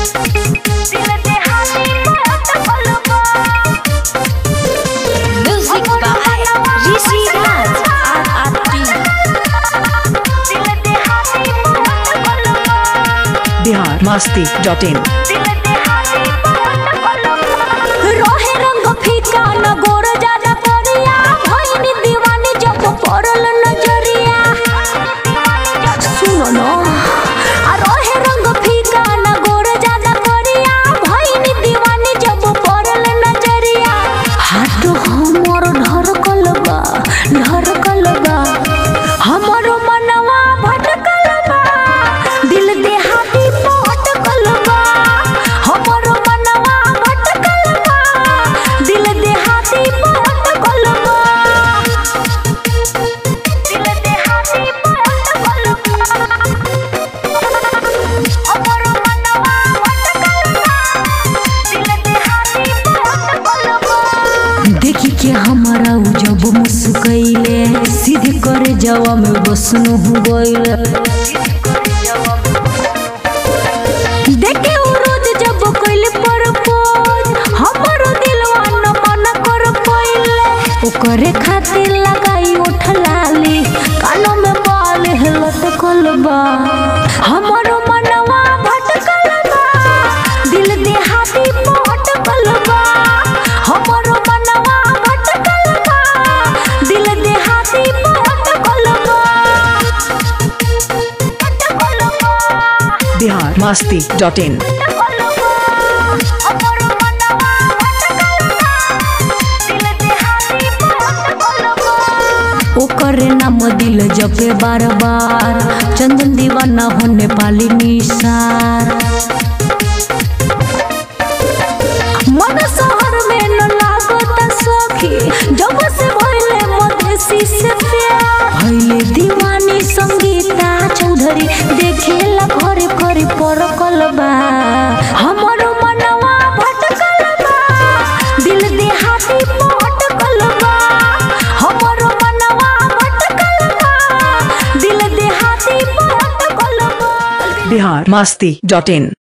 Music by Rishi Raj RRT Bihar Masti dot in रोहे रंग फीका न गोर ज्यादा करिया भइनी दीवानी जब पड़ल नजरिया सुनो न आ रोहे रंग फीका न गोर ज्यादा करिया भइनी दीवानी जब पड़ल नजरिया हाथ हमर ढरकल बा ढरकल बा हमर मनवा भटकल बा दिल देहाती पटकल बा हमर मनवा भटकल बा दिल देहाती पटकल बा दिल देहाती पटकल बा हमर मनवा भटकल बा दिल देहाती पटकल बा देखी के हमारा उ जब मुस्कैले सीधे करे जवा में बसनु हो गइले देखे उ रोज जब कइले परपोज हमरो दिलवा न मन कर पइले ओकरे खातिर लगाई उठ लाली कानों में बाल हिलत कलबा हमरो मनवा भटकल बा दिल देहाती पटकल बा हमरो मनवा भटकल बा दिल देहाती पटकल बा पटकल बा बिहार मस्ती डॉट इन ओकरे नाम दिल जपे बार बार चंदन दीवाना होने पाली निसार मन शहर में न लागत सखी जब से भइले मधेसी से प्यार भइले दीवानी संगीता चौधरी देखेला घरे घरे परकल बा हमर मनवा भटकल बा दिल देहाती पटकल बा हमर मनवा भटकल बा दिल देहाती पटकल बा बिहार मस्ती डॉट इन